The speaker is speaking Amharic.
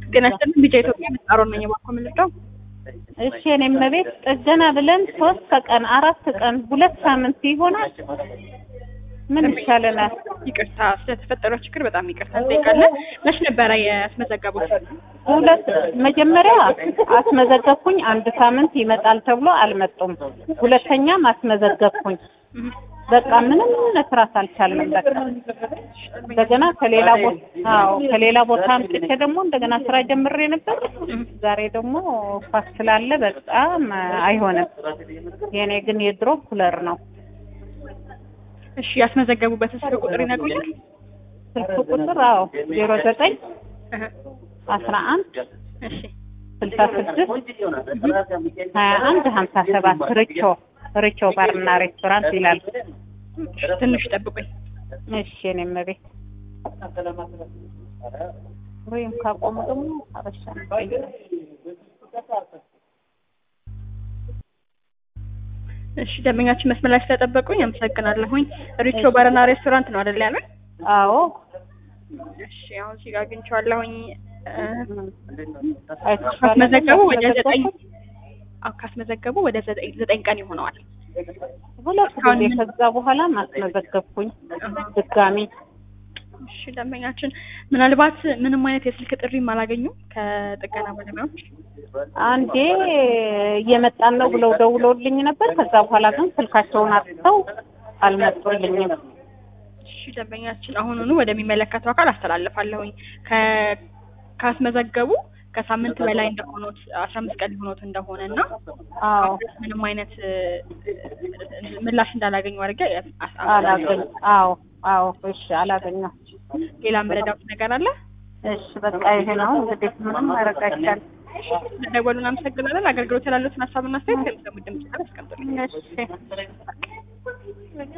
ጤና ይስጥልኝ ቢጫ ኢትዮጵያ ምጣሮ ነኝ እባክዎ የምንረዳው እሺ እኔም ቤት ጥገና ብለን ሶስት ቀን አራት ቀን ሁለት ሳምንት ይሆናል። ምን ይሻለናል? ይቅርታ ስለተፈጠረው ችግር በጣም ይቅርታ እንጠይቃለን መች ነበረ ያስመዘገቡት ሁለት መጀመሪያ አስመዘገብኩኝ አንድ ሳምንት ይመጣል ተብሎ አልመጡም። ሁለተኛም አስመዘገብኩኝ በቃ ምንም መስራት አልቻልንም። በቃ እንደገና ከሌላ ቦታ አዎ ከሌላ ቦታ አምጥቼ ደግሞ እንደገና ስራ ጀምሬ ነበር። ዛሬ ደግሞ ኳስ ስላለ በጣም አይሆንም። የኔ ግን የድሮ ኩለር ነው። እሺ ያስመዘገቡበትን ስልክ ቁጥር ይነግሩኛል ስልክ ቁጥር አዎ ዜሮ ዘጠኝ አስራ አንድ እሺ ስልሳ ስድስት ሀያ አንድ ሀምሳ ሰባት ርቾ ርቾ ባርና ሬስቶራንት ይላል። ትንሽ ጠብቁኝ እሺ እኔም ቤት ወይም ካቆሙ ደግሞ አበሻ ነው። እሺ ደንበኛችን መስመር ላይ ስለጠበቁኝ አመሰግናለሁኝ ሪቾ ባርና ሬስቶራንት ነው አይደል ያሉኝ አዎ እሺ አሁን እዚህ ጋር አግኝቼዋለሁኝ አይተሽዋል? ካስመዘገቡ ወደ ዘጠኝ አዎ ካስመዘገቡ ወደ ዘጠኝ ዘጠኝ ቀን ይሆነዋል ሁለት ጊዜ ከዛ በኋላ ማስመዘገብኩኝ ድጋሚ እሺ ደንበኛችን ምናልባት ምንም አይነት የስልክ ጥሪም አላገኙም ከጥገና ባለሙያዎች አንዴ እየመጣን ነው ብለው ደውለውልኝ ነበር። ከዛ በኋላ ግን ስልካቸውን አጥተው አልመጡልኝም። እሺ ደንበኛችን አሁኑኑ ወደሚመለከተው አካል አስተላልፋለሁኝ ከ ካስመዘገቡ ከሳምንት በላይ እንደሆኑት አስራ አምስት ቀን ሊሆኑት እንደሆነ እና አዎ ምንም አይነት እ፣ ምላሽ እንዳላገኙ አድርጌ አላገኝ አዎ አዎ እሺ አላገኘው ሌላ መረዳት ነገር አለ እሺ በቃ ይሄ ነው እንግዲህ ምንም ማድረግ አይቻልም። ስለደወሉን አመሰግናለን አገልግሎት ያላሉትን ሀሳብና አስተያየት ከሚሰሙት ድምጽ ጋር አስቀምጡልኝ እሺ